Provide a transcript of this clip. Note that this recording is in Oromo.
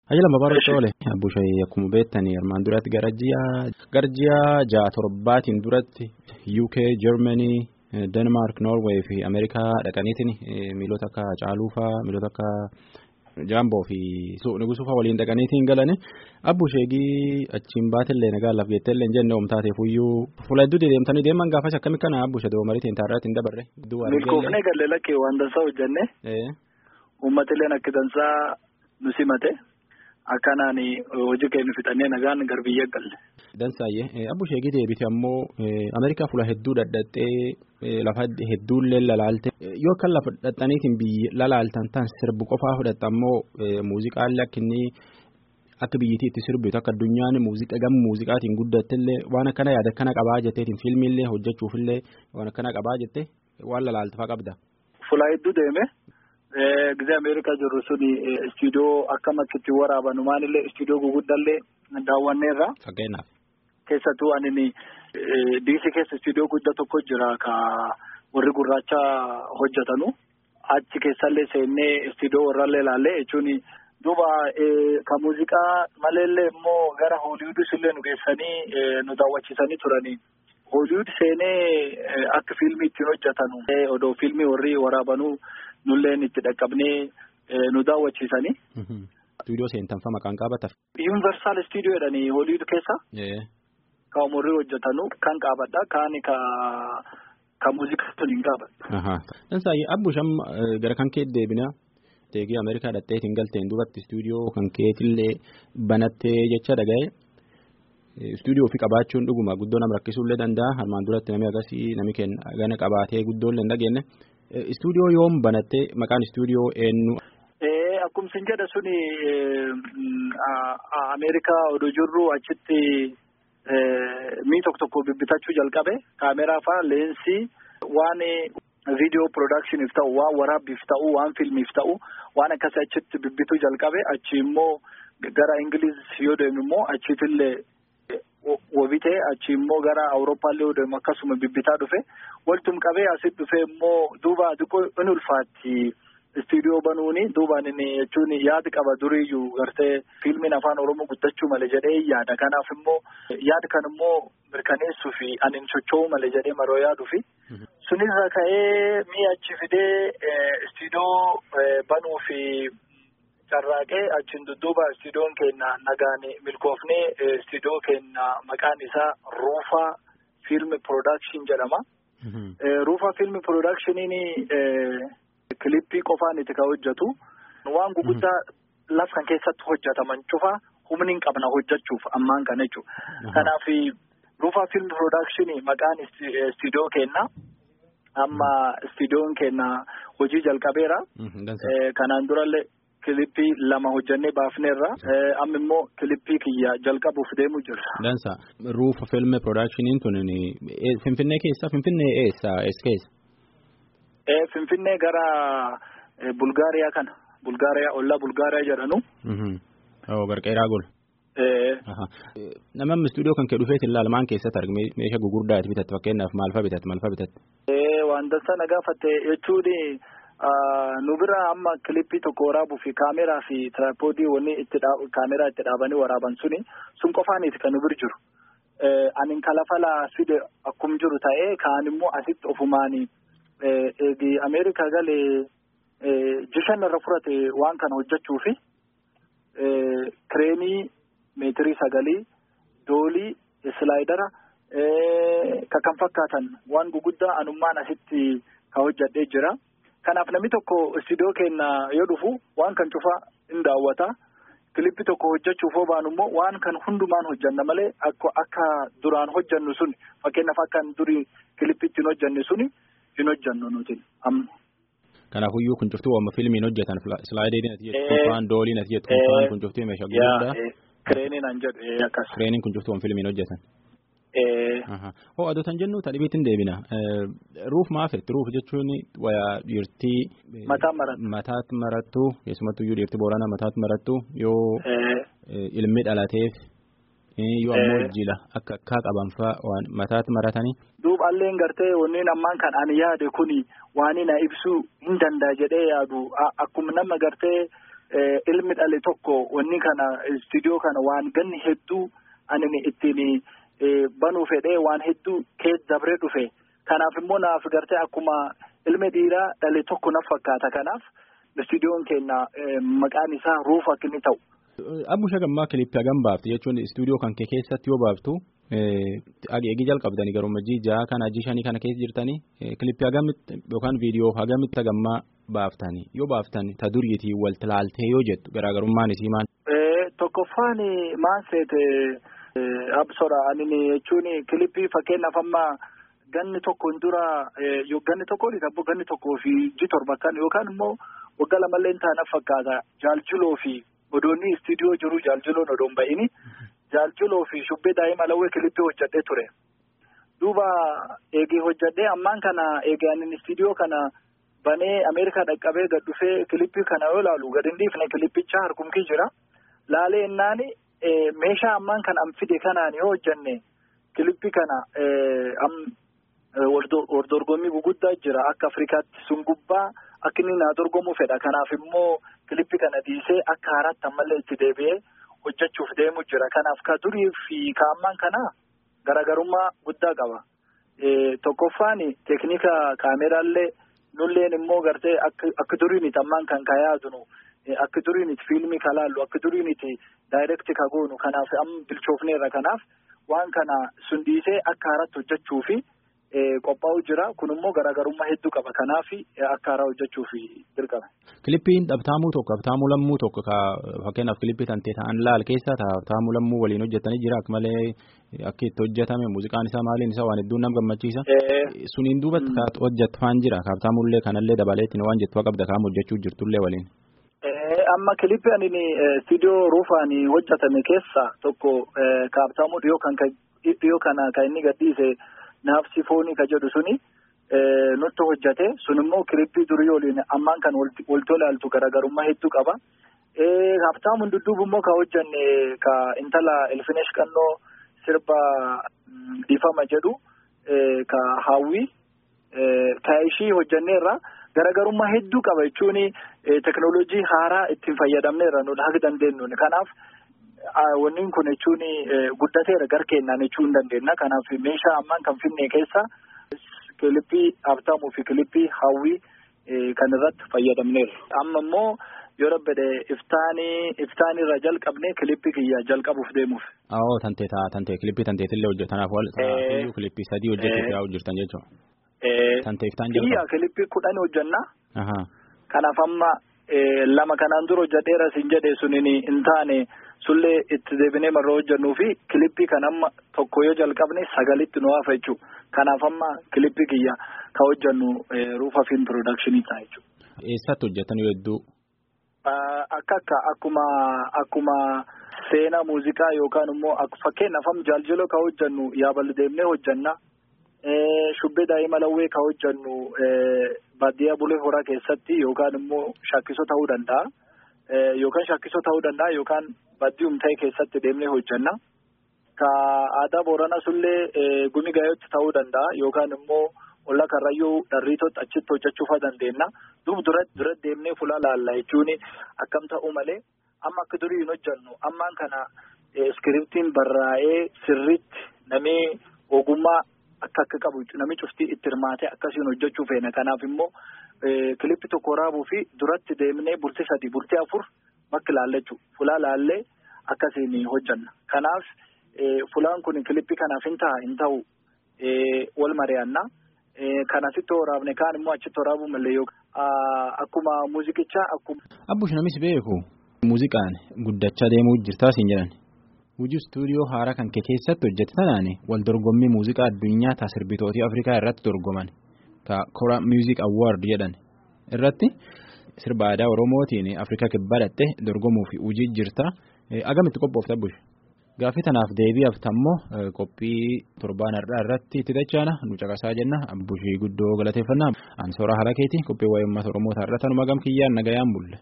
Ajala babaroo toole abbushee akkuma beektanii armaan duratti gara ji'a gara ji'a ja'a torbaatiin duratti UK Germany Denmark Norway fi Ameerikaa dhaqaniitiin miilota akka Caaluufaa miilota akka Jaamboo fi Nugusufaa waliin dhaqaniitiin galani abbushee achiin baatillee nagaa laaf jetteellee hin jenne oomtaateef iyyuu fuula hedduu deemtanii deeman gaafas akkami kana abbushee doomariitiin taarratti hin dabarre. Milkoofnee galee lakkee waan dansaa hojjenne. Uummatillee akka dansaa nu simate. Akkanaan hojii keenya fixannee nagaan gar biyya galle. Dansaayyee abbushee deebite ammoo Ameerikaa fuula hedduu dhadhattee lafa hedduullee lalaalte yoo akka lafa dhadhaniitiin biyyi lalaaltan tan sirbu qofaa fudhatte ammoo muuziqaallee akka inni akka biyyittii itti sirbitu akka addunyaan muuziqaa gama muuziqaatiin guddattillee waan akkana yaada akkana qabaa jetteetiin fiilmiillee hojjechuufillee waan akkana qabaa jettee waan lalaaltafaa qabda. Fuula hedduu deeme. Gizee Ameerikaa jirru suni istiidiyoo akkam akka itti waraabanu maalillee istiidiyoo guguddallee daawwanneerra. Fakkeenyaaf. Keessattuu ani diisii keessa istiidiyoo guddaa tokko jira ka warri gurraacha hojjetanu. Achi keessallee seennee istiidiyoo warrallee ilaallee jechuun duuba ka muuziqaa maleellee immoo gara Hooliwudis illee nu geessanii nu daawwachiisanii turanii. Hooliwud seenee akka fiilmii ittiin hojjetanu. Odoo fiilmii warri waraabanuu. nulleen itti dhaqqabnee nu daawwachiisanii. Istuudiyoo seentanfa maqaan qabataf. Yuunivarsaal istuudiyoo jedhanii Hooliwud keessa. Ka umurii hojjetanu kan qabadha kaan ka ka muuziqaa tun hin qabadha. Dansaayi abbusham gara kan kee deebina. Teegii Ameerikaa dhadheetiin galteen duubatti istuudiyoo kan keetillee banattee jecha dhaga'e. Istuudiyoo ofii qabaachuun dhuguma guddoo nama rakkisuullee danda'a. Armaan duratti namni agarsiis namni kenna gana qabaatee guddoollee hin dhageenye. Istuudiyoo yoom banattee maqaan istuudiyoo eenyu. Akkuma sin jedha suni Ameerikaa oduu jirru achitti mii tokko tokko bibbitachuu jalqabe kaameraa fa'aa leensii waan viidiyoo piroodaakshiniif ta'u waan waraabbiif ta'u waan fiilmiif ta'u waan akkasii achitti bibbituu jalqabe achi immoo gara Ingiliz yoo deemu immoo achiitillee. Wobitee achi immoo gara Awurooppaallee yoo deemu akkasuma bibbitaa dhufe waltum qabee asitti dhufe immoo duuba xiqqoo in ulfaatti istiidiyoo banuuni duubaan inni jechuun yaada qaba duriiyyuu gartee fiilmiin afaan Oromoo guddachuu malee jedhee yaada kanaaf immoo yaada kan immoo mirkaneessuu fi ani socho'uu malee jedhee maroo yaaduu fi sunirra ka'ee mi'a achi fidee istiidiyoo banuu fi. Carraaqee achiin dudduuba istiidiyoon keenya nagaan milkoofnee istiidiyoo keenya maqaan isaa Ruufaa Fiilmi Piroodakshin jedhama. Ruufaa Fiilmi Piroodakshiiniin kilippii qofaan itti kan hojjetu waan guguddaa laf kan keessatti hojjetaman cufa humni hin qabna hojjechuuf ammaan kana jechuudha. Kanaaf Ruufaa Fiilmi Piroodakshinii maqaan istiidiyoo keenya amma istiidiyoon keenya hojii jalqabeera. Kanaan durallee. Kilippii lama hojjannee baafneerra amma immoo kilippii kiyya jalqabuuf deemu jirra. Dansa ruufa filme piroodaakshiniin tun Finfinnee keessa Finfinnee eessa eessa keessa? Finfinnee gara Bulgaariyaa kana Bulgaariyaa ollaa Bulgaariyaa jedhanu. Barqeeraa gol. Namni istuudiyoo kan kee dhufeetiin ilaalmaan keessatti argame meeshaa gugurdaa itti bitatte fakkeenyaaf maalfaa bitatte maalfaa bitatte. Waan dansa na gaafatte jechuun. Nu bira amma kilippii tokko waraabuu fi kaameraa fi tiraayipoodii wanni itti kaameraa itti dhaabanii waraaban suni sun qofaaniiti kan nu bira jiru. Ani kalafalaa fide akkum jiru ta'ee kaan immoo asitti ofumaani eegi Ameerikaa galee jishan irra furate waan kana hojjechuu fi kireenii meetirii sagalii doolii islaayidara ka kan fakkaatan waan guguddaa anummaan asitti ka hojjadhee jira. Kanaaf namni tokko istiidiyoo keenya yoo dhufu waan kan cufaa hin daawwata. Kilippii tokko hojjechuuf hoo baanu immoo waan kan hundumaan hojjanna malee akka duraan hojjannu suni fakkeenyaaf akka durii kilippii ittiin hojjanne suni hin hojjannu nuti amma. Kanaafuyyuu kun cuftuu amma fiilmiin hojjetan silaayidiin ati jettu kuufaan dooliin ati jettu kuufaan kun cuftuu meeshaa guddaa. Kireeniin an jedhu akkas. Kireeniin kun cuftuu fiilmiin hojjetan. Hoo adotan jennu tadhibiitti deebina. Ruuf maafetti ruuf jechuun wayaa dhiirtii. Mataa marattu. Mataatti marattu keessumattuu iyyuu dhiirtii booranaa mataatti marattu yoo ilmi dhalateef yoo ammoo jila akka akka qaban fa'aa waan mataatti maratanii. Duuba alleen gartee wanneen ammaan kan ani yaade kuni waan na ibsuu hin danda'a jedhee yaadu akkuma nama gartee ilmi dhale tokko wanni kana istuudiyoo kana waan ganni hedduu ani ittiin banuu fedhee waan hedduu keessa dabree dhufe kanaaf immoo naaf gartee akkuma ilmi dhiiraa dhale tokko na fakkaata kanaaf istuudiyoon keenya maqaan isaa ruuf akka inni ta'u. Abbusha gammaa kilippii hagam baafte jechuun istuudiyoo kan kee keessatti yoo baaftu eegi jalqabdanii garuu ja'a kana ajji shanii kana keessa jirtanii kilippii hagamitti yookaan viidiyoo hagamitti hagammaa baaftanii yoo baaftan ta duriitii wal tilaaltee yoo jettu garaagarummaan isii maal. Tokkoffaan maal seete absora ani jechuun kilippii fakkeenyaaf amma ganni tokko dura ganni tokko abbo ganni tokkoo fi ji torba kan yookaan immoo waggaa lamallee taana fakkaata jaaljuloo fi odoonni istuudiyoo jiru jaaljuloon odoon ba'ini jaaljuloo fi shubbee daa'ima lawwee kilippii hojjadhee ture. Duuba eegee hojjadhee ammaan kana eegee ani istuudiyoo kana banee Ameerikaa dhaqqabee gad dhufee kilippii kana yoo ilaalu gad hin dhiifne kilippicha harkumkii jira. Laalee innaan meeshaa ammaan kana an fide kanaan yoo hojjanne kilippii kana waldorgommii guguddaa jira akka Afrikaatti sun gubbaa akka inni naa dorgomuu fedha. Kanaaf immoo kilippii kana dhiisee akka haaraatti ammallee itti deebi'ee hojjechuuf deemu jira. Kanaaf ka durii fi ka ammaan kana garaagarummaa guddaa qaba. Tokkoffaan teeknika kaameraallee nulleen immoo gartee akka duriiniti ammaan kan ka yaadunu akka duriiniti fiilmii ka laallu akka duriiniti daayirekti ka goonu kanaaf amma bilchoofneerra kanaaf waan kana sun dhiisee akka haaraatti hojjechuu fi qophaa'u jira kun immoo garaagarummaa hedduu qaba kanaaf akka haaraa hojjechuuf dirqama. Kilippiin dhabtaamuu tokko dhabtaamuu lammuu tokko ka fakkeenyaaf kilippii tantee ta'an laal keessa dhabtaamuu lammuu waliin hojjetanii jira akka malee akka itti hojjetame muuziqaan isaa maaliin isaa waan hedduun nama gammachiisa. Suniin duubatti ka hojjetfaan jira dhabtaamullee kanallee dabaleetiin waan jettu qabda kaam hojjechuu jirtullee waliin. Amma kilippii ani istuudiyoo ruufaan hojjetame keessa tokko kaabtaamuu dhiyoo kan dhiyoo kana kan inni gadhiise. Naafsi foonii ka jedhu suni nutti hojjate sun immoo kilippii durii waliin ammaan kan walti ilaaltu garaagarummaa hedduu qaba. Haftaamuun dudduubu immoo ka hojjanne ka intala Elfinesh Qannoo sirba dhiifama jedhu ka hawwii ka ishii hojjanneerra garaagarummaa hedduu qaba jechuun teknooloojii haaraa ittiin fayyadamneerra nuti haga dandeenyu kanaaf. Wanni kun jechuun guddateera gar kennaan jechuu hin dandeenya. Kanaaf meeshaa ammaan kan finne keessa kilippii habtaamuu fi kilippii hawwii kan irratti fayyadamneera. Amma immoo yoo rabbede iftaanii iftaanirra jalqabne kilippii kiyya jalqabuuf deemuuf. Awoo tantee taa tantee kilippii tanteetillee hojjetanaaf wal tanaafuu kilippii sadii hojjechuuf yaa'u jirtan jechuudha. Tantee iftaan jalqabu. Kiyya kilippii kudhan hojjannaa. Kanaaf amma lama kanaan dura hojjedheera siin jedhe suniin hin taane. sullee itti deebinee marra hojjannuu fi kilippii kan amma tokko yoo jalqabne sagalitti nu hafa jechuudha. Kanaaf amma kilippii kiyya ka hojjannu ruufa fiilm piroodakshinii ta'a jechuudha. Eessatti hojjetan yoo hedduu? Akka akka akkuma akkuma seenaa muuziqaa yookaan immoo fakkeenyaaf amma jaaljiloo ka hojjannu yaabal deemnee hojjanna. Shubbee daa'ima lawwee ka hojjannu baadiyyaa bulee horaa keessatti yookaan immoo shakkisoo ta'uu danda'a. Yookaan shakkisoo ta'uu danda'a yookaan baddiyuum ta'e keessatti deemnee hojjanna. Ka aadaa Booranaa sullee gumi gaayootti ta'uu danda'a yookaan immoo olla karrayyuu dharriitootti achitti hojjechuufaa dandeenya. Duuba duratti duratti deemnee fuula laalla jechuun akkam ta'uu malee amma akka durii hin hojjannu ammaan kana iskiriptiin barraa'ee sirriitti namni ogummaa akka akka qabu namni cuftii itti hirmaatee akkasiin hojjechuu feena. Kanaaf immoo kilippi tokko waraabuu fi duratti deemnee bultii sadii bultii afur bakki laalle jechuudha. Fulaa laallee akkasiin hojjanna. Kanaaf fulaan kun kilippii kanaaf hin ta'a hin ta'u wal mari'anna. Kan asitti waraabne kaan immoo achitti waraabuu malee yookaan akkuma muuziqichaa akkuma. Abbush namis beeku muuziqaan guddachaa deemuu jirtaa siin jedhan. Hojii istuudiyoo haaraa kan kee keessatti hojjette tanaan wal dorgommii muuziqaa addunyaa ta'a sirbitootii Afrikaa irratti dorgoman. Ka Kora Music Award jedhan irratti sirba aadaa Oromootiin Afrikaa kibbaa dhatte dorgomuuf hojii jirta. Agamitti qophoofte Abbush? Gaaffii tanaaf deebi'aaf tammoo qophii torbaan har'aa irratti itti dachaana nu caqasaa jenna Abbushii guddoo galateeffannaa. Ansoora haala keeti qophii waa'ee uummata Oromoo har'a tanuma gam kiyyaan nagayaan bulle.